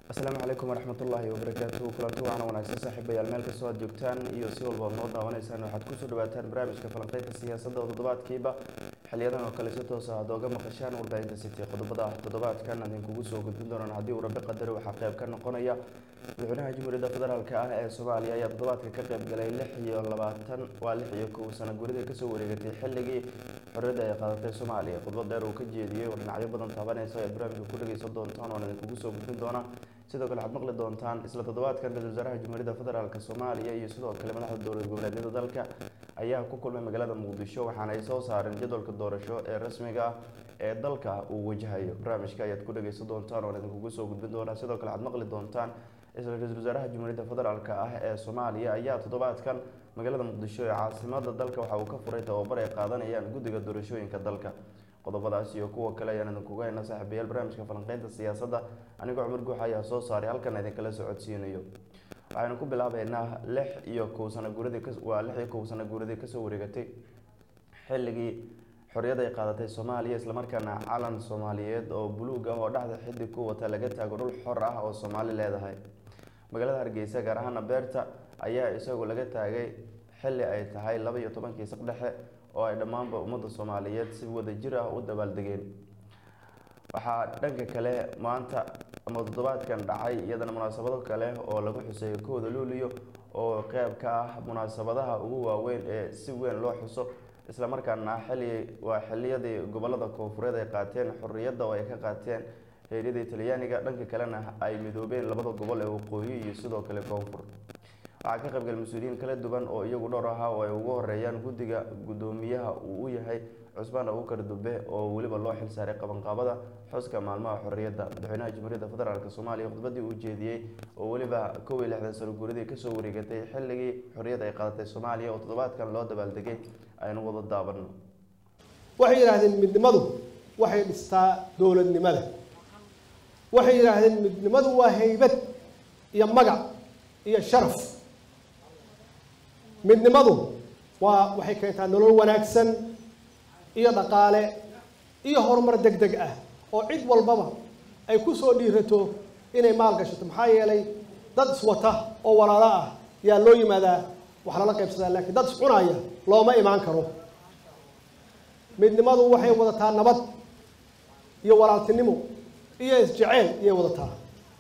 asalaamu calaykum waraxmatullaahi wabarakaatuhu kulanti waana wanaagsan saaxiibayaal meel kastoo aad joogtaan iyo si walba ad noo daawanaysaan waxaad kusoo dhawaataan barnaamijka falanqeynta siyaasadda oo toddobaadkiiba xiliyadan oo kale si toosa aad ooga maqashaan warbaahinta city qodobada ah toddobaadkan idinkugu soo gudbin doonaan haddii uu rabbi qadari waxaa qayb ka noqonaya madaxweynaha jamhuuriyadda federaalk ah ee soomaaliya ayaa toddobaadka ka qayb galay lix iyo labaatan waa lix iyo kow sano guridii kasoo wareegatay xilligii xorriyadda ay qaadatay soomaaliya khudbad dheer uu ka jeediyey oo dhinacyo badan taabanaysa ee barnaamijka ku dhageysan doontaan oon idinkugu soo gudbin doona sidoo kale waxaad maqli doontaan isla toddobaadkan ra-isul wasaaraha jamhuuriyadda federaalk soomaaliya iyo sidoo kale madaxda dowlad goboleedyada dalka ayaa ku kulmay magaalada muqdisho waxaana ay soo saareen jadwalka doorasho ee rasmiga ah ee dalka uu wajahayo barnaamijka ayaad ku dhageysan doontaan oon idinkugu soo gudbin doonaa sidoo kale waxaad maqli doontaan isla ra-isul wasaaraha jamhuuriyadda federaalk ah ee soomaaliya ayaa toddobaadkan magaalada muqdisho ee caasimada dalka waxa uu ka furay tababar ay qaadanayaan guddiga doorashooyinka dalka qodobadaas iyo kuwa kale ayaan idinkuga haynaa saaxiibayaal barnaamijka falanqeynta siyaasadda anigoo cumar guux ayaa soo saaray halkan idinkala socodsiinayo waxaynu ku bilaabeynaa lix iyo kow sano guuradii waa lix iyo kow sano guuradii kasoo wareegatay xilligii xorriyad ay qaadatay soomaaliya islamarkaana calan soomaaliyeed oo buluug ah oo dhexda xidig ku wata laga taago dhul xor ah oo soomaali leedahay magaalada hargeysa gaar ahaana beerta ayaa isagu laga taagay xilli ay tahay laba iyo tobankii saqdhexe oo ay dhammaanba ummadda soomaaliyeed si wadajir ah u dabaaldegeen waxaa dhanka kale maanta ama toddobaadkan dhacay iyadana munaasabado kale oo lagu xuseeyo kooda luuliyo oo qeyb ka ah munaasabadaha ugu waaweyn ee si weyn loo xuso islamarkaana xilli waa xiliyadii gobolada koonfureed ay qaateen xorriyadda oo ay ka qaateen heeryadii talyaaniga dhanka kalena ay midoobeen labada gobol ee waqooyi iyo sidoo kale koonfur waxaa ka qaybgal mas-uuliyiin kala duwan oo iyagu dhowr ahaa oo ay ugu horeeyaan guddiga guddoomiyaha uu u yahay cusmaan abuukar dube oo weliba loo xilsaaray qabanqaabada xuska maalmaha xorriyadda madaxweynaha jamhuuriyadda federaalk soomaaliya khudbadii uu jeediyey oo weliba kow iyo lixdan sano guuradii kasoo wareegatay xilligii xorriyadda ay qaadatay soomaaliya oo toddobaadkan loo dabaaldegay aynu wada daabano waxay yidhaahdeen midnimadu waxay dhistaa dowladnimada waxay yidhaahdeen midnimadu waa haybad iyo magac iyo sharaf midnimadu waa waxay keentaa nolol wanaagsan iyo dhaqaale iyo horumar deg deg ah oo cid walbaba ay ku soo dhiirato inay maal gashato maxaa yeelay dad iswata oo walaalo ah yaa loo yimaadaa wax lala qaybsadaa laakiin dad iscunaya looma imaan karo midnimadu waxay wadataa nabad iyo walaaltinimo iyo isjeceyl iyay wadataa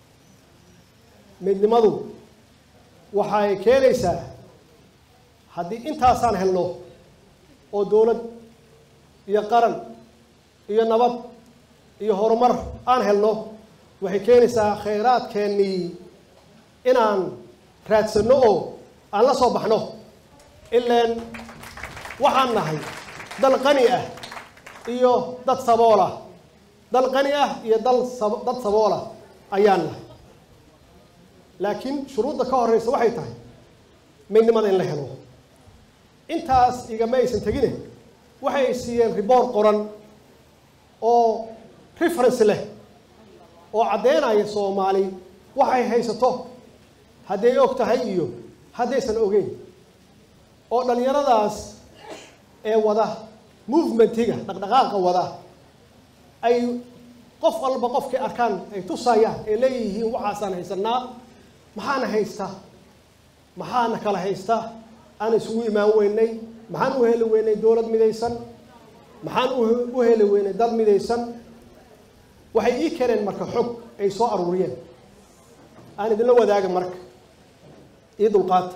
midnimadu waxay keenaysaa haddii intaasaan helno oo dowlad iyo qaran iyo nabad iyo horumar aan helno waxay keenaysaa khayraadkeennii inaan raadsanno oo aan la soo baxno ilaan waxaan nahay dal qani ah iyo dad sabool ah dal qani ah iyo dal dad sabool ah ayaan nahay laakiin shuruudda ka horeysa waxay tahay midnimada in la helo intaas igama aysan tegine waxay siiyeen riboor qoran oo reference leh oo caddeynaya soomaali waxay haysato hadday og tahay iyo haddaysan ogeyn oo dhallinyaradaas ee wada movementiga dhaqdhaqaaqa wada ay qof walba qofkay arkaan ay tusayaan ay leeyihiin waxaasaan haysanaa maxaana haysta maxaana kala haysta aan isugu imaan weynay maxaan u heli weynay dowlad midaysan maxaan u heli weynay dad midaysan waxay ii keeneen marka xog ay soo aruuriyeen aan idinla wadaaga marka ii dulqaata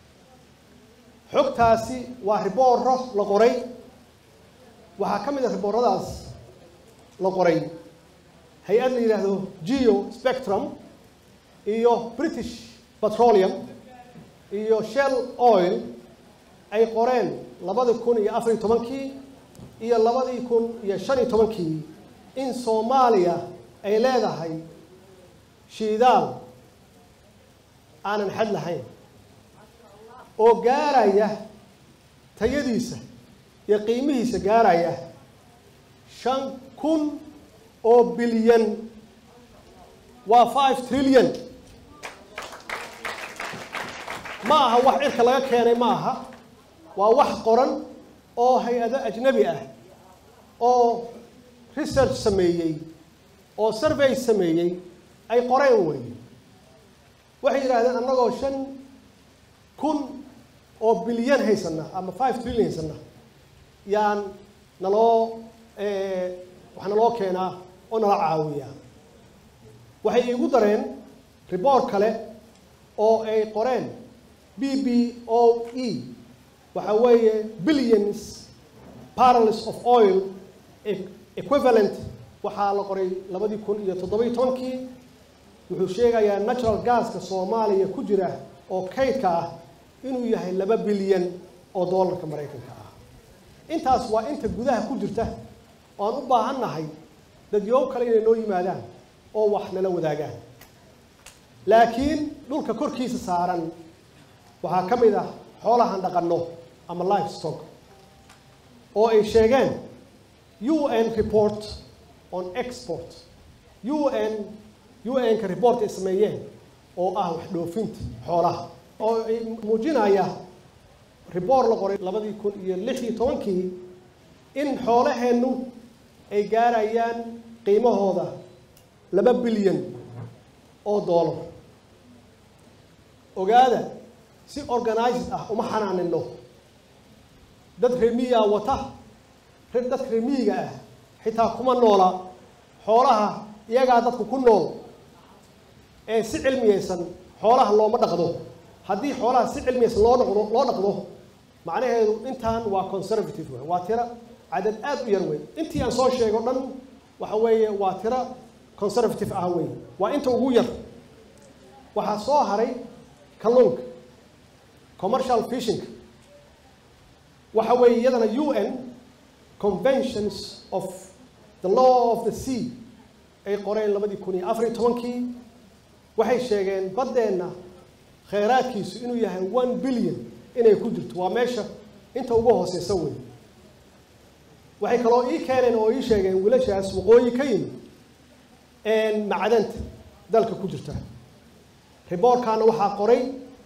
xogtaasi waa ribooro la qoray waxaa ka mid a ribooradaas la qoray hay-ad la yidhaahdo geo spectrum iyo british petroleum iyo shell oil ay qoreen labadii kun iyo afariyo tobankii iyo labadii kun iyo shan iyo tobankii in soomaaliya ay leedahay shiidaal aanan xad lahayn oo gaaraya tayadiisa iyo qiimihiisa gaaraya shan kun oo bilyan waa five trillion ma aha wax cirka laga keenay ma aha waa wax qoran oo hay-ado ajnabi ah oo research sameeyey oo survey sameeyey ay qoreen weeye waxay yidhaahdeen annagoo shan kun oo bilyan haysana ama five trillion haysana yaan naloo wax naloo keenaa oo nala caawiyaa waxay iigu dareen reboort kale oo ay qoreen b b o e waxa weeye billions barrels of oil equivalent waxaa la qoray labadii kun iyo toddobiyo tobankii wuxuu sheegayaa natural gaska soomaaliya ku jira oo kaydka ah inuu yahay laba bilyan oo dollarka maraykanka ah intaas waa inta gudaha ku jirta oo aan u baahan nahay dadyow kale inay noo yimaadaan oo wax nala wadaagaan laakiin dhulka korkiisa saaran waxaa ka mid ah xoolahan dhaqanno ama life stock oo ay sheegeen u n report on export u n u n-ka report ay sameeyeen oo ah wax dhoofinta xoolaha oo ay muujinaya report la qoray labadii kun iyo lix iyo tobankii in xoolaheennu ay gaarayaan qiimahooda laba bilyan oo dollar ogaada si organized ah uma xanaanino dad remiyaa wata dadka remiyiga ah xitaa kuma noola xoolaha iyagaa dadku ku nool ee si cilmiyeysan xoolaha looma dhaqdo haddii xoolaha si cilmiyeysan loo dhaqdo loo dhaqdo macnaheedu intaan waa conservative wey waa tiro cadad aad u yar wey intii aan soo sheego dhan waxa weeye waa tiro conservative ah wey waa inta ugu yar waxaa soo haray kalluunka commercial fishing waxa weeye iyadana u n conventions of the law of the sea ay qoreen labadii kun iyo afar iyo tobankii waxay sheegeen baddeenna kheyraadkiisu inuu yahay one billion inay ku jirto waa meesha inta ugu hooseysa wey waxay kaloo ii keeneen oo ii sheegeen wiilashaas waqooyi ka yimid macdanta dalka ku jirta riboorkaana waxaa qoray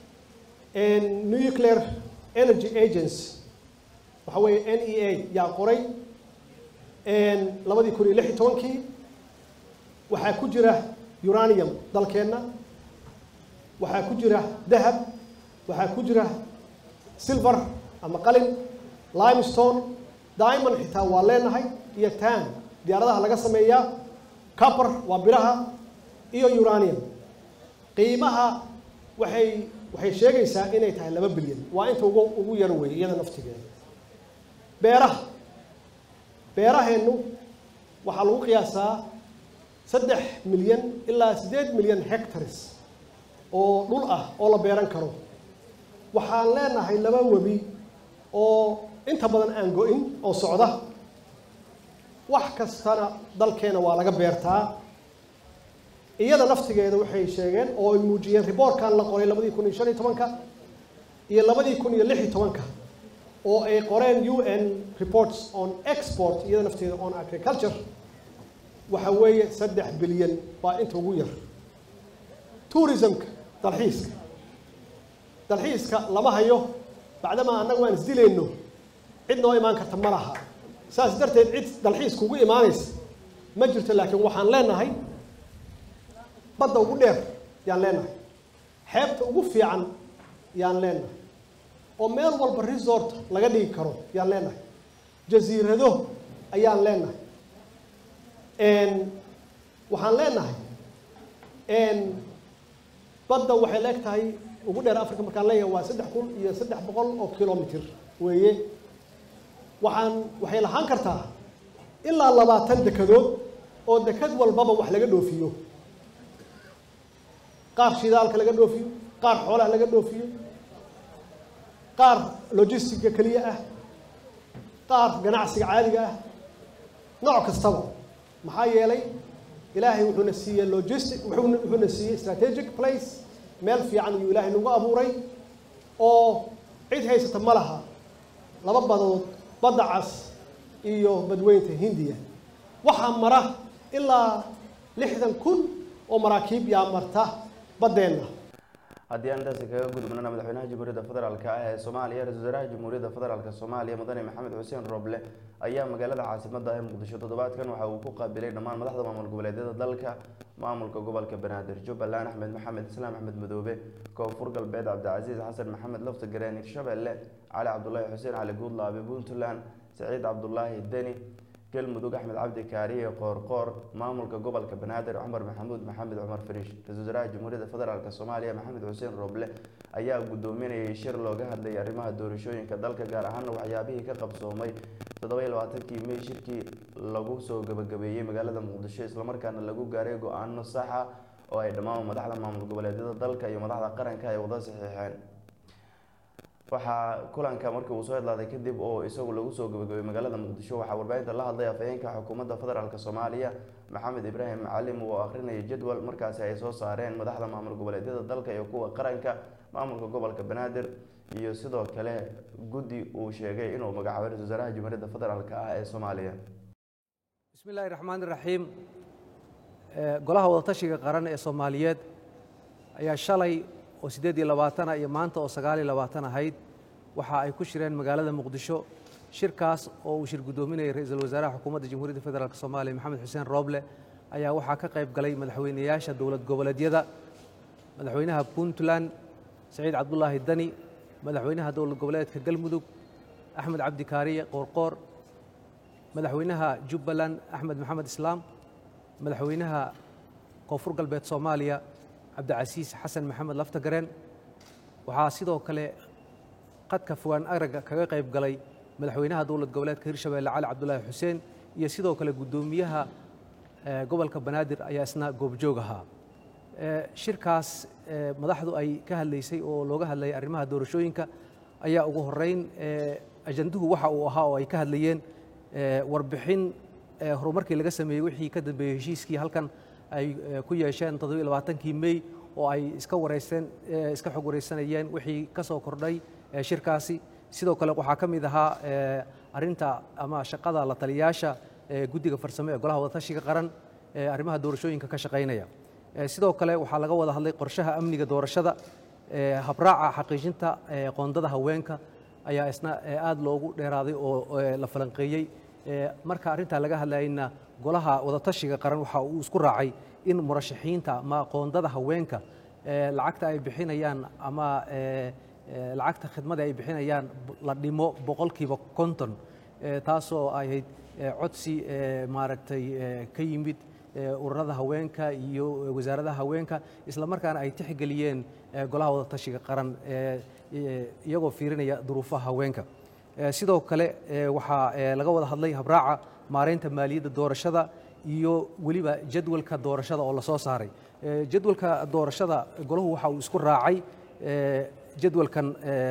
nuclear energy agency waxa weeye n e a yaa qoray labadii kun iyo lix iyo tobankii waxaa ku jira uranium dalkeenna waxaa ku jira dahab waxaa ku jira silver ama qalin limestone diamond xitaa waa leenahay iyo tan diyaaradaha laga sameeyaa copper waa biraha iyo uranium qiimaha waxay waxay sheegaysaa inay tahay laba bilyan waa inta ugu ugu yar weeye iyada naftigeeda beeraha beeraheennu waxaa lagu qiyaasaa saddex milyan ilaa siddeed milyan hectares oo dhul ah oo la beeran karo waxaan leenahay laba webi oo inta badan aan go-in oo socda wax kastana dalkeena waa laga beertaa iyada naftigeeda waxay sheegeen oo ay muujiyeen riboortkan la qoray labadii kun iyo shan iyo tobanka iyo labadii kun iyo lix iyo tobanka oo ay qoreen u n reports on export iyada nafteeda on agriculture waxa weeye saddex bilyan waa inta ugu yar tourismka dalxiiska dalxiiska lama hayo bacdamaa annagu aan isdilayno cid noo imaan karta ma laha saas darteed cid dalxiiska ugu imaanaysa ma jirto laakiin waxaan leenahay badda ugu dheer yaan leenahay xeebta ugu fiican yaan leenahay oo meel walba resort laga dhigi karo yaan leenahay jasiirado ayaan leenahay waxaan leenahay badda waxay leeg tahay ugu dheer africa markaan leeyahay waa saddex kun iyo saddex boqol oo kilomitr weeye waxaan waxay lahaan kartaa ilaa labaatan dekadood oo dekad walbaba wax laga dhoofiyo qaar shidaalka laga dhoofiyo qaar xoolaha laga dhoofiyo qaar logistica keliya ah qaar ganacsiga caadiga ah nooc kastaba maxaa yeelay ilaahay wuxuuna siiyey logistic wuxuuna wuxuuna siiyey strategic place meel fiican ayuu ilaahay nagu abuuray oo cid haysata ma laha laba badood badda cas iyo badweynta hindiya waxaa mara ilaa lixdan kun oo maraakiib yaa marta baddeenna haddii aan intaasi kaga gudubnana madaxweynaha jamhuuriyadda federaalk ah ee soomaaliya ra-isul wasaaraha jamhuuriyadda federaalk soomaaliya mudane maxamed xuseen roble ayaa magaalada caasimada ee muqdisho toddobaadkan waxa uu ku qaabilay dhammaan madaxda maamul goboleedyada dalka maamulka gobolka banaadir jubbaland axmed maxamed islaam axmed madoobe koonfur galbeed cabdicasiis xasan maxamed lafta gareen hirshabelle cali cabdulaahi xuseen cali guudlaabe puntland saciid cabdulaahi deni galmudug axmed cabdi kaariye qoorqoor maamulka gobolka banaadir cumar maxamuud maxamed cumar fariish ra-isul wasaaraha jamhuuriyadda federaalk soomaaliya maxamed xuseen roble ayaa gudoominayay shir looga hadlayay arrimaha doorashooyinka dalka gaar ahaana waxyaabihii ka qabsoomay toddoba-iyo labaatankii mey shirkii lagu soo gabagabeeyey magaalada muqdisho islamarkaana lagu gaaray go-aano saxa oo ay dhammaan madaxda maamul goboleedyada dalka iyo madaxda qaranka ay wada saxiixeen waxaa kulanka markii uu soo hadlaaday kadib oo isagu lagu soo gabagabay magaalada muqdisho waxaa warbaahinta la hadlay afhayeenka xukuumadda federaalk soomaaliya maxamed ibraahim macalim oo akhrinayay jadwal markaasi ay soo saareen madaxda maamul goboleedyada dalka iyo kuwa qaranka maamulka gobolka banaadir iyo sidoo kale guddi uu sheegay inuu magacaabay ra-isul wasaaraha jamhuuriyadda federaalk ah ee soomaaliya bismi illaahi raxmaan iraxiim golaha wadatashiga qaran ee soomaaliyeed ayaa shalay oo siddeed iyo labaatana iyo maanta oo sagaal iyo labaatan ahayd waxa ay ku shireen magaalada muqdisho shirkaas oo uu shir guddoominayay ra-iisul wasaaraha xukuumadda jamhuuriyadda federaalk soomaaliya maxamed xuseen rooble ayaa waxaa ka qayb galay madaxweynayaasha dowlad goboleedyada madaxweynaha puntland saciid cabdulaahi dani madaxweynaha dowlad goboleedka galmudug axmed cabdi kaariye qoorqoor madaxweynaha jubbaland axmed maxamed islaam madaxweynaha koonfur galbeed soomaaliya cabdicasiis xasan maxamed laftagareen waxaa sidoo kale qadka fogaan araga kaga qayb galay madaxweynaha dowlad goboleedka hirshabeelle cali cabdulaahi xuseen iyo sidoo kale guddoomiyaha gobolka banaadir ayaa isna goobjoog ahaa shirkaas madaxdu ay ka hadlaysay oo looga hadlayay arrimaha doorashooyinka ayaa ugu horeyn ajanduhu waxa uu ahaa oo ay ka hadlayeen warbixin horumarkii laga sameeyey wixii ka dambeeyey heshiiskii halkan ay ku yeesheen toddobiyo labaatankii mey oo ay iska wareysteen iska xog wareysanayeen wixii ka soo kordhay shirkaasi sidoo kale waxaa ka mid ahaa arrinta ama shaqada la taliyayaasha guddiga farsamo ee golaha wadatashiga qaran ee arrimaha doorashooyinka ka shaqaynaya sidoo kale waxaa laga wada hadlay qorshaha amniga doorashada habraaca xaqiijinta qoondada haweenka ayaa isna aad loogu dheeraaday oo la falanqeeyey marka arrintaa laga hadlayna golaha wadatashiga qaran waxa uu isku raacay in murashaxiinta ama qoondada haweenka lacagta ay bixinayaan ama lacagta khidmada ay bixinayaan la dhimo boqolkiiba konton taasoo ahayd codsi maaragtay ka yimid ururada haweenka iyo wasaaradaha haweenka isla markaana ay tixgeliyeen golaha wadatashiga qaran iyagoo fiirinaya duruufaha haweenka sidoo kale waxaa laga wada hadlay habraaca maareynta maaliyadda doorashada iyo weliba jadwalka doorashada oo lasoo saaray jadwalka doorashada golahu waxa uu isku raacay jadwalkan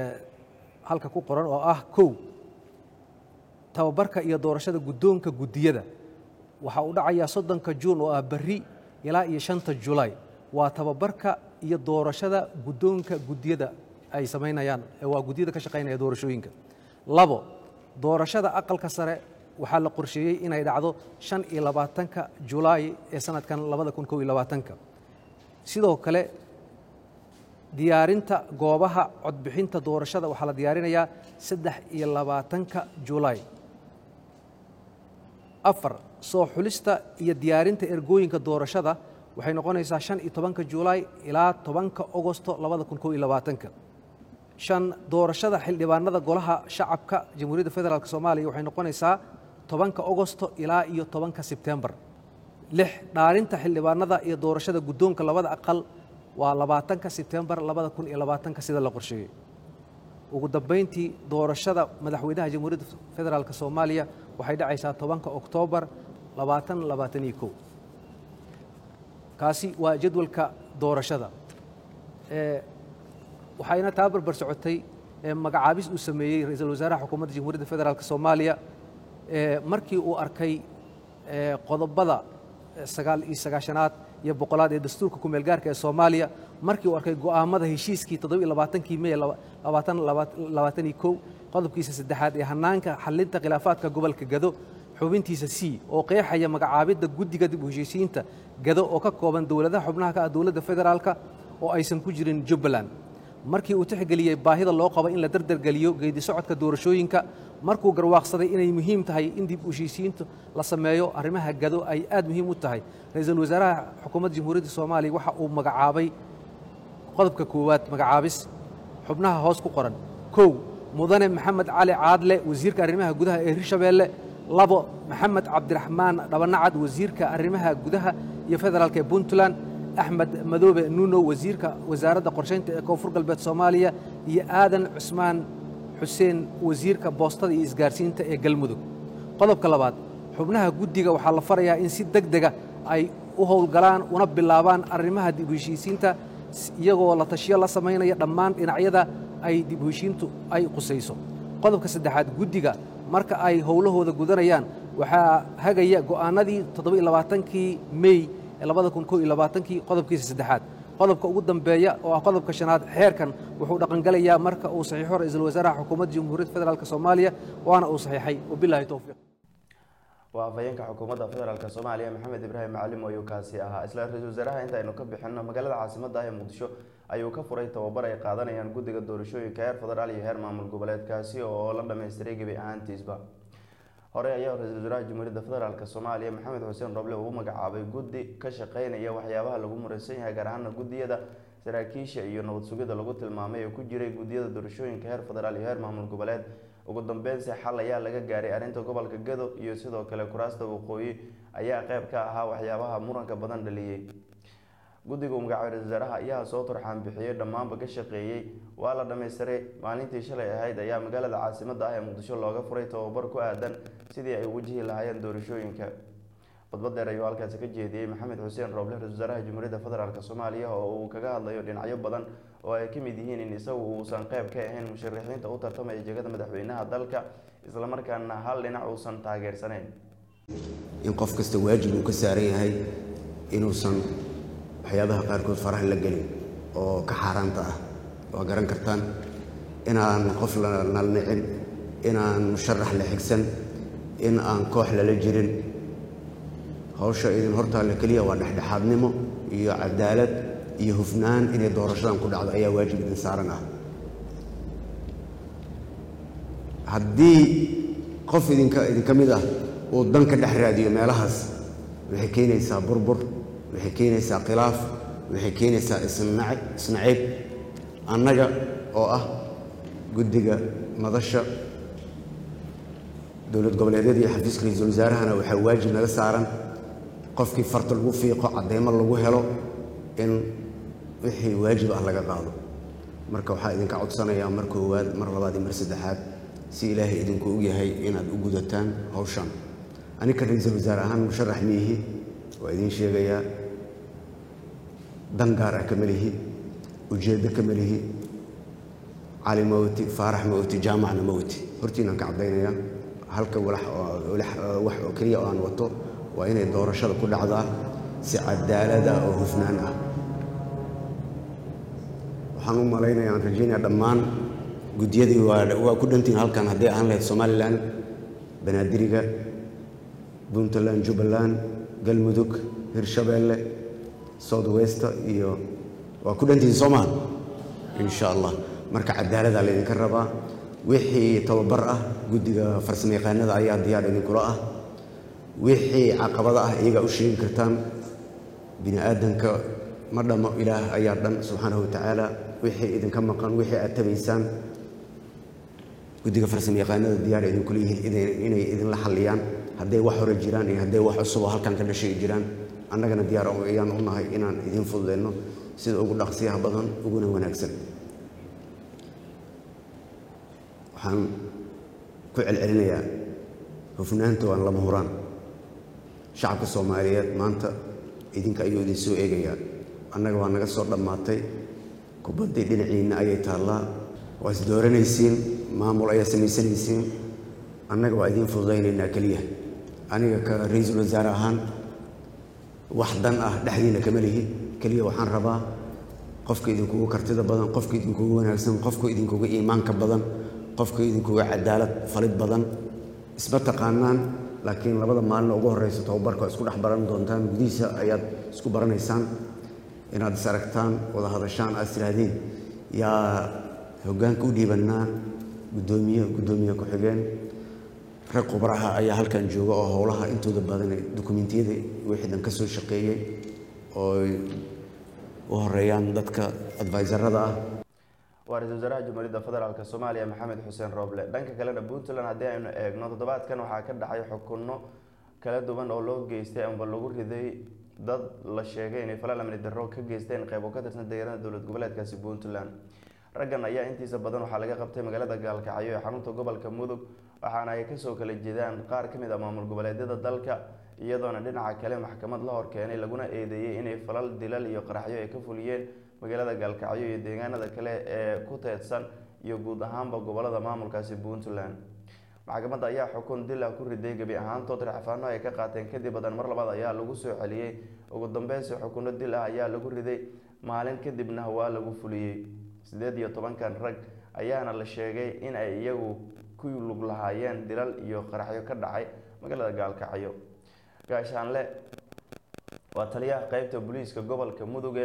halka ku qoran oo ah kow tababarka iyo doorashada guddoonka guddiyada waxa uu dhacayaa soddonka juun oo ah berri ilaa iyo shanta julaay waa tababarka iyo doorashada guddoonka guddiyada ay samaynayaan waa guddiyada ka shaqaynaya doorashooyinka labo doorashada aqalka sare waxaa la qorsheeyey inay dhacdo shan iyo labaatanka julaay ee sanadkan labada kun kow iyo labaatanka sidoo kale diyaarinta goobaha codbixinta doorashada waxaa la diyaarinayaa saddex iyo labaatanka julaay afar soo xulista iyo diyaarinta ergooyinka doorashada waxay noqonaysaa shan iyo tobanka julaay ilaa tobanka ogosto labada kun kow iyo labaatanka shan doorashada xildhibaanada golaha shacabka jamhuuriyadda federaalk soomaaliya waxay noqonaysaa tobanka ogosto ilaa iyo tobanka sebtembar lix dhaarinta xildhibaanada iyo doorashada guddoonka labada aqal waa labaatanka sebtembar labada kun iyo labaatanka sida la qorsheeyey ugu dambayntii doorashada madaxweynaha jamhuuriyadda federaalk soomaaliya waxay dhacaysaa tobanka oktoobar labaatan labaatan iyo kow kaasi waa jadwalka doorashada waxayna taa barbar socotay magacaabis uu sameeyey ra-iisul wasaaraha xukuumadda jamhuuriyadda federaalk soomaaliya markii uu arkay qodobada sagaal iyo sagaashanaad iyo boqolaad ee dastuurka kumeel gaarka ee soomaaliya markii uu arkay go'aamada heshiiskii toddoba iyo labaatankii mey labaatan labaatan iyo kow qodobkiisa saddexaad ee hanaanka xalinta khilaafaadka gobolka gado xubintiisa c oo qeexaya magacaabidda guddiga dib u heshiisiinta gado oo ka kooban dowladaha xubnaha ka ah dowladda federaalka oo aysan ku jirin jubbaland markii uu tixgeliyey baahida loo qabo in la dardargeliyo geedi socodka doorashooyinka markuu garwaaqsaday inay muhiim tahay in dib u heshiisiinta la sameeyo arrimaha gado ay aad muhiim u tahay ra-iisul wasaaraha xukuumadda jamhuuriyadda soomaaliya waxa uu magacaabay qodobka koowaad magacaabis xubnaha hoos ku qoran kow mudane maxamed cali caadle wasiirka arrimaha gudaha ee hirshabeelle labo maxamed cabdiraxmaan dhabanacad wasiirka arrimaha gudaha iyo federaalka ee puntland axmed madoobe nuuno wasiirka wasaaradda qorshaynta ee koonfur galbeed soomaaliya iyo aadan cusmaan xuseen wasiirka boostada iyo isgaarsiinta ee galmudug qodobka labaad xubnaha guddiga waxaa la farayaa in si deg dega ay u howlgalaan una bilaabaan arrimaha dib u heshiisiinta iyagoo la tashiyo la samaynaya dhammaan dhinacyada ay dib u heshiintu ay qusayso qodobka saddexaad guddiga marka ay howlahooda gudanayaan waxaa hagaya go'aanadii toddoba iyo labaatankii mey ee labada kun koo iyo labaatankii qodobkiisa saddexaad qodobka ugu dambeeya oo ah qodobka shanaad xeerkan wuxuu dhaqangelayaa marka uu saxiixo ra-iisul wasaaraha xukuumadda jamhuuriyadda federaalk soomaaliya waana uu saxiixay wabilaahi towfiiq waa afhayeenka xukuumadda federaalk soomaaliya maxamed ibraahim macallim ayuu kaasi ahaa isla ra-iisul wasaaraha inta aynu ka bixinno magaalada caasimadda ah ee muqdisho ayuu ka furay tababar ay qaadanayaan guddiga doorashooyinka heer federaal iyo heer maamul goboleedkaasi oo la dhammaystiray gebi ahaantiisba hore ayaa ra-iisul wasaaraha jamhuuriyadda federaalk soomaaliya maxamed xuseen roble uu magacaabay guddi ka shaqeynaya waxyaabaha lagu muraysan yahay gaar ahaana guddiyada saraakiisha iyo nabad sugida lagu tilmaamay ee ku jiray guddiyada doorashooyinka heer federaal iyo heer maamul goboleed ugu dambeynsi xal ayaa laga gaaray arrinta gobolka gado iyo sidoo kale kuraasta waqooyi ayaa qeyb ka ahaa waxyaabaha muranka badan dhaliyey guddiga uu magacaabay ra-isul wasaaraha ayaa soo turxaan bixiyey dhammaanba ka shaqeeyey waa la dhammaystiray maalintii shalay ahayd ayaa magaalada caasimadda ah ee muqdisho looga furay tababar ku aadan sidii ay wajihi lahaayeen doorashooyinka khudbad dheer ayuu halkaasi ka jeediyey maxamed xuseen rooble ra-isul wasaaraha jamhuuriyadda federaalk soomaaliya oo uu kaga hadlayo dhinacyo badan oo ay ka mid yihiin in isagu uusan qeyb ka ahayn musharaxiinta u tartamaya jegada madaxweynaha dalka islamarkaana hal dhinac uusan taageersanayn in qof kasta waajib uu ka saaran yahay inuusan waxyaabaha qaarkood faraha la gelin oo ka xaaraanta ah waa garan kartaan inaan qof la nalnicin inaan musharax la xigsan in aan koox lala jirin hawsha idin hortaalla keliya waa dhexdhexaadnimo iyo cadaalad iyo hufnaan inay doorashadan ku dhacdo ayaa waajib idin saaran ah haddii qof idinka idinka mid ah uu dan ka dhex raadiyo meelahaas waxay keenaysaa burbur waxay keenaysaa khilaaf waxay keenaysaa isnac isnaciib annaga oo ah guddiga madasha dowlad goboleedyada iyo xafiiska ra-iisul wasaarahana waxaa waajib naga saaran qofkii farta lagu fiiqo cadeymo lagu helo in wixii waajib ah laga qaado marka waxaa idinka codsanayaa mar koowaad mar labaad iyo mar saddexaad si ilaahay idinku ogyahay inaad u gudataan hawshan anika ra-iisul wasaare ahaan musharax miihi waa idiin sheegayaa dan gaar ah kama lihi ujeeddo kama lihi cali mawti faarax mawti jaamacna mawti hortiinaan ka caddaynayaa halka walax oo wax oo keliya oo aan wato waa inay doorashada ku dhacdaa si cadaalad ah oo hufnaan ah waxaan u malaynayaa aan rajaynaya dhammaan guddiyadii waa waa ku dhantihin halkan hadday ahaan lahayd somalilan banaadiriga puntland jubbaland galmudug hirshabeelle south westa iyo waa ku dhantihin soomaal insha allah marka cadaalada laydinka rabaa wixii tababar ah guddiga farsamo yaqaanada ayaa diyaar idinkula ah wixii caqabada ah iyagaa u sheegi kartaan bini aadanka ma dhammo ilaah ayaa dhan subxaanahu wa tacaala wixii idinka maqan wixii aad tabaysaan guddiga farsamo yaqaanada diyaar idinkula yihiin inay idinla xalliyaan hadday wax hore jiraan iyo hadday wax cusuboo halkan ka dhashay jiraan annagana diyaar ayaan u nahay inaan idiin fududeyno sida ugu dhaqsiyaha badan uguna wanaagsan waxaan ku celcelinayaa hufnaanta waan lama huraan shacabka soomaaliyeed maanta idinka ayuu idin soo eegayaa annaga waa naga soo dhammaatay kubaddii dhinaciinna ayay taallaa waa is dooranaysiin maamul ayaa samaysanaysiin annaga waa idiin fududaynaynaa keliya aniga ka ra-iisul wasaare ahaan wax dan ah dhexdiina kama lihi keliya waxaan rabaa qofka idinkugu kartida badan qofka idinkugu wanaagsan qofka idinkuga iimaanka badan qofka idinkuga cadaalad falid badan isma taqaanaan laakiin labada maalin ugu horeysa tababarka waa isku dhex baran doontaan gudihiisa ayaad isku baranaysaan inaad is aragtaan wada hadashaan aad tidhaahdeen yaa hoggaanka u dhiibannaa guddoomiye guddoomiye ku-xigeen rag khubraha ayaa halkan jooga oo howlaha intooda badan dukumentiyada wixii dhan ka soo shaqeeyey oo ay u horeeyaan dadka adviserada ah waa ra-iisul wasaaraha jamhuuriyadda federaalk soomaaliya maxamed xuseen rooble dhanka kalena puntland haddii aynu eegno toddobaadkan waxaa ka dhacay xukunno kala duwan oo loo geystay amba lagu riday dad la sheegay inay falal amni darro ka geysteen qeybo ka tirsan deegaanada dowlad goboleedkaasi puntland raggan ayaa intiisa badan waxaa laga qabtay magaalada gaalkacyo ee xarunta gobolka mudug waxaana ay kasoo kala jeedaan qaar ka mid ah maamul goboleedyada dalka iyadoona dhinaca kale maxkamad la horkeenay laguna eedeeyey inay falal dilal iyo qaraxyo ay ka fuliyeen magaalada gaalkacyo iyo deegaanada kale ee ku teedsan iyo guud ahaanba gobolada maamulkaasi puntland maxkamadda ayaa xukun dil ah ku riday gebi ahaantood racfaano ay ka qaateen kadib badan mar labaad ayaa lagu soo celiyey ugu dambeynsi xukunno dil ah ayaa lagu riday maalin kadibna waa lagu fuliyey sideed iyo tobankan rag ayaana la sheegay in ay iyagu ku lug lahaayeen dilal iyo qaraxyo ka dhacay magaalada gaalkacyo gaashaanle waa taliyaha qeybta booliiska gobolka muduge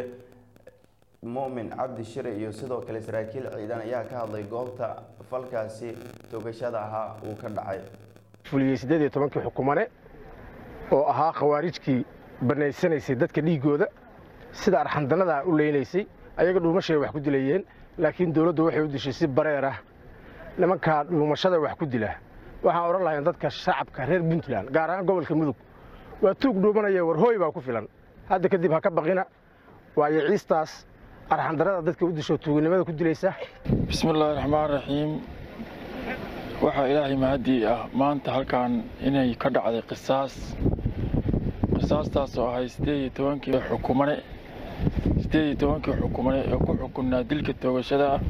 mumin cabdi shire iyo sidoo kale saraakiil ciidan ayaa ka hadlay goobta falkaasi toogashada ahaa uu ka dhacay fuliyey siddeed iyo tobankii xukumane oo ahaa khawaarijkii bannaysanaysay dadka dhiiggooda sida arxandanadaa u leynaysay ayaga dhuumashay wax ku dilayeen laakiin dowladdu waxay u dishay si bareer ah nimankaa dhuumashada wax ku dila waxaan odhan lahayn dadka shacabka reer puntland gaar ahaan gobolka mudug waa tuug dhuumanaya warhooy baa ku filan hadda kadib ha ka baqina waayo ciistaas arxandarada dadka u disho tuuginimada ku dilaysa bismillaahi raxmaan raxiim waxaa ilaahay mahadii ah maanta halkan inay ka dhacday qisaas qisaastaas oo ahay siddeed iyo tobankii xukumane siddeed iyo tobankii xukumane ee ku xukunnaa dilka toogashada ah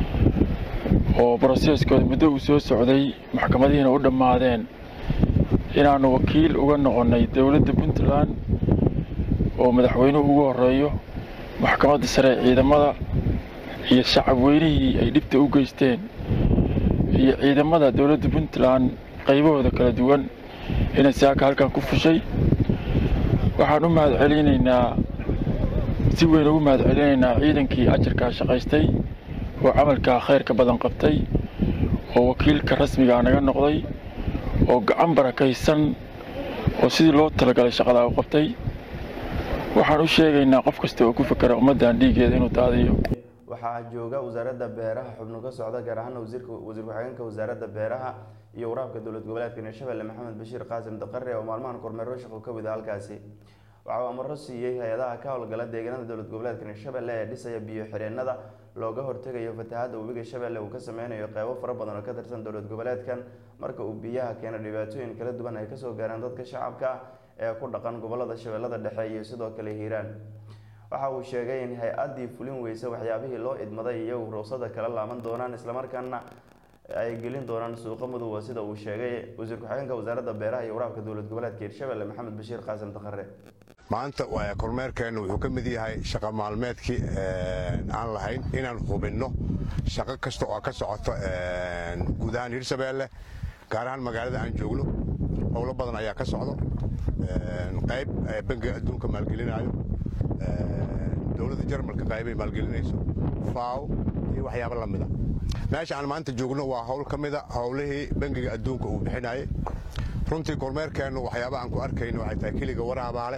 oo broseskooda muddo uu soo socday maxkamadihiina u dhammaadeen inaannu wakiil uga noqonnay dowladda puntland oo madaxweynuhu ugu horreeyo maxkamadda sare ee ciidamada iyo shacab weynihii ay dhibta u geysteen iyo ciidamada dowladda puntland qaybahooda kala duwan inay saaka halkan ku fushay waxaan u mahad celinaynaa si weyn ugu mahad celinaynaa ciidankii ajarkaa shaqaystay oo camalkaa khayrka badan qabtay oo wakiilka rasmigaa naga noqday oo gacan barakaysan oo sidii loo talagalay shaqadaa u qabtay waxaan u sheegaynaa qof kasta oo ku fakera ummaddan dhiiggeeda inuu daadiyo waxaa jooga wasaaradda beeraha xubno ka socda gaar ahaan wasiirka wasiir ku-xigeenka wasaaradda beeraha iyo waraabka dowlad goboleedka hirshabelle maxamed bashiir qaasim daqare oo maalmahan kormeero shaqo ka wida halkaasi waxa uu amaro siiyey hay-adaha ka howlgala deegaanada dowlad goboleedka hirshabelle ee dhisaya biyo xireenada looga hortegayo fatahaadda webiga shabeelle uu ka sameynayo qeybo fara badan oo ka tirsan dowlad goboleedkan marka uu biyaha keena dhibaatooyin kala duwan ay kasoo gaaraan dadka shacabka ah ee ku dhaqan gobolada shabeellada dhexe iyo sidoo kale hiiraan waxa uu sheegay in hay-addii fulin weysa waxyaabihii loo idmaday iyagu ruqsada kala laaban doonaan islamarkaana ay gelin doonaan suuqa mudowa sida uu sheegay wasiir ku-xigeenka wasaaradda beeraha iyo waraabka dowlad goboleedka hirshabelle maxamed bashiir qaasim daqare maanta kormeerkeennu wuxuu ka mid yahay shaqo maalmeedkii aan lahayn inaan hubinno shaqo kasta oo ka socoto guud ahaan hirshabeelle gaar ahaan magaalada aan joogno howlo badan ayaa ka socdo qayb bangiga adduunka maalgelinayo dowladda jarmalka qaybay maalgelinayso faaw iyo waxyaabo la mida meesha aan maanta joogno waa howl ka mida howlihii bangiga adduunka uu bixinayay runtii kormeerkeennu waxyaaba aan ku arkayno waxay tahay keliga waraabaale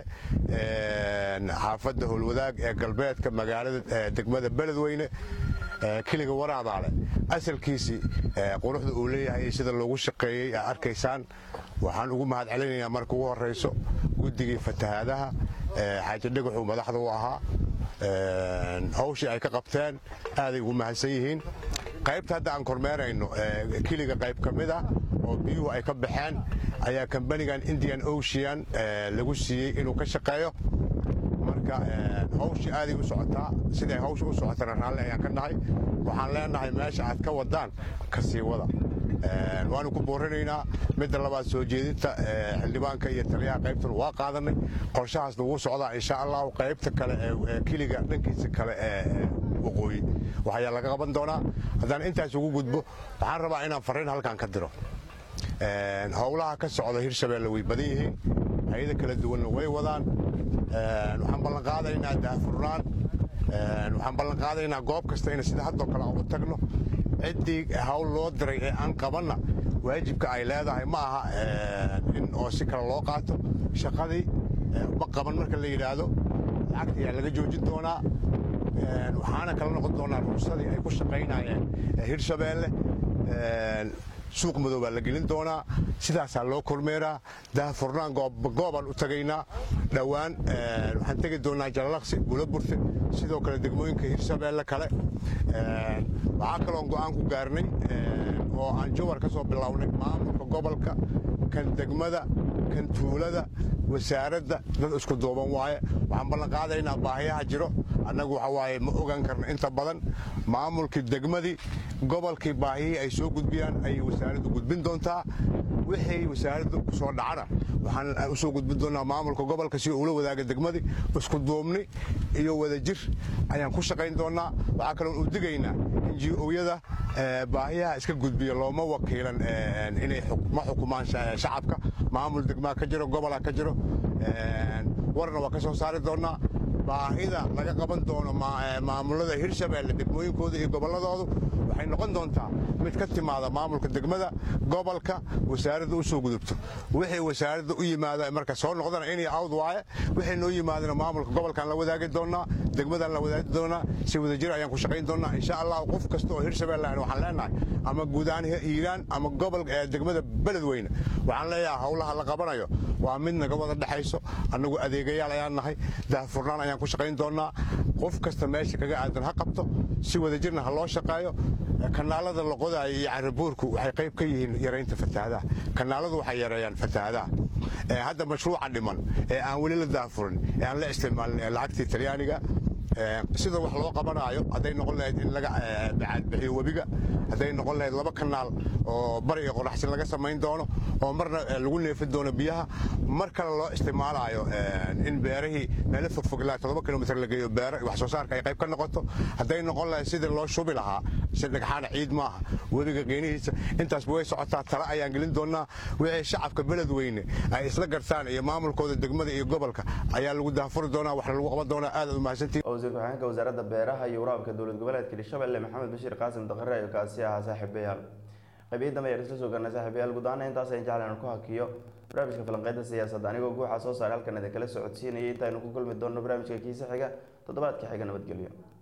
xaafadda howlwadaag ee galbeedka magaalada degmada beledweyne keliga waraabaale asalkiisii quruxda uu leeyahay iyo sida loogu shaqeeyey aa arkaysaan waxaan ugu mahad celinaynaa marka ugu horrayso guddigii fatahaadaha xaaji dhagaxuu madaxda u ahaa hawshii ay ka qabteen aaday ugu mahadsan yihiin qaybta hadda aan kormeerayno keliga qayb ka mid ah oo biyuhu ay ka baxeen ayaa kambanigan indian ocean lagu siiyey inuu ka shaqeeyo marka hawshii aaday u socotaa siday hawsha u socotana raalli ayaan ka nahay waxaan leenahay meesha aad ka wadaan ka sii wada waanu ku boorinaynaa midda labaad soo jeedinta xildhibaanka iyo taliyaha qaybtan waa qaadanay qorshahaasna wuu socdaa insha allahu qaybta kale ee keliga dhankiisa kale ee waqooyi waxayaa laga qaban doonaa haddaan intaas ugu gudbo waxaan rabaa inaan fariin halkan ka diro howlaha ka socda hirshabeelle way badan yihiin hay-ada kala duwanna way wadaan waxaan ballan qaadaynaa daahfurnaan waxaan ballan qaadaynaa goob kasta in sida haddoo kale aan u tagno ciddii hawl loo diray ee aan qabanna waajibka ay leedahay ma aha in oo si kale loo qaato shaqadii ma qaban marka la yidhaahdo lacagta ayaa laga joojin doonaa waxaana kala noqon doonaa ruusadii ay ku shaqaynayeen hirshabeelle suuq madow baa la gelin doonaa sidaasaa loo kormeeraa daahfurnaan goobaan u tagaynaa dhowaan waxaan tegi doonaa jalalaqsi buulaburte sidoo kale degmooyinka hirshabeelle kale waxaa kaloon go'aan ku gaarnay oo aan jawar ka soo bilownay maamulka gobolka kan degmada kan tuulada wasaaradda dad isku duuban waaye waxaan ballan qaadaynaa baahiyaha jiro annagu waxa waaye ma ogaan karno inta badan maamulkii degmadii gobolkii baahiyihii ay soo gudbiyaan ayay wasaaraddu gudbin doontaa wixii wasaaraddu ku soo dhacana waxaan u soo gudbin doonaa maamulka gobolka si ula wadaaga degmadii isku duubni iyo wadajir ayaan ku shaqayn doonaa waxaa kaloon u digaynaa ngo-yada baahiyaha iska gudbiya looma wakiilan inay ma xukumaan shacabka maamul degmaa ka jiro gobolaa ka jiro warna waa ka soo saari doonaa baahida laga qaban doono maamulada hirshabeelle degmooyinkooda iyo gobolladoodu waxay noqon doontaa mid ka timaada maamulka degmada gobolka wasaaradda u soo gudubto wixii wasaaradda u yimaada marka soo noqdana inay awd waaye wixii noo yimaadana maamulka gobolkaan la wadaagi doonaa degmadaan la wadaagi doonaa si wadajir ayaan ku shaqayn doonaa insha allah qof kasta oo hirshabeelle waxaan leenahay ama guud ahaan hiiraan ama gobol degmada beledweyne waxaan leeyahay howlaha la qabanayo waa mid naga wada dhexayso annagu adeegayaal ayaan nahay daahfurnaan ayaan ku shaqayn doonaa qof kasta meesha kaga aadan ha qabto si wadajirna ha loo shaqeeyo kanaalada la qodaayo iyo carabuurku waxay qayb ka yihiin yaraynta fatahaadaha kanaaladu waxay yareeyaan fatahaadaha hadda mashruuca dhiman ee aan weli la daahfurin ee aan la isticmaalin lacagtii talyaaniga sida wax loo qabanaayo hadday noqon lahayd in laga bacaadbixiyo webiga hadday noqon lahayd laba kanaal oo bari iyo qoraxsin laga samayn doono oo marna lagu neefin doono biyaha mar kale loo isticmaalaayo in beerihii meelo fogfog ilaa todoba kilomitr la geeyo beero wax soo saarka ay qayb ka noqoto hadday noqon lahayd sidii loo shubi lahaa si dhagxaana ciid maaha webiga qiinihiisa intaasba way socotaa tala ayaan gelin doonaa wixii shacabka beledweyne ay isla gartaan iyo maamulkooda degmada iyo gobolka ayaa lagu daafuri doonaa waxna lagu qaban doonaa aad aad umahadsantihin wasiir ku-xigeenka wasaaradda beeraha iyo waraabka dowlad goboleedka hirshabelle maxamed bashiir qaasim daqare ayo kaasi ahaa saaxiibayaal qaybiyii dambe ayaan isla soo garnay saaxiibayaal guud ahaana intaas ayaan jeclan aan ku hakiyo barnaamijka falanqeynta siyaasadda anigoo guuxa soo saaray halkan idinkala socodsiinayay intaaynu ku kulmi doonno barnaamijka kiisa xiga toddobaadka xiga nabadgelyo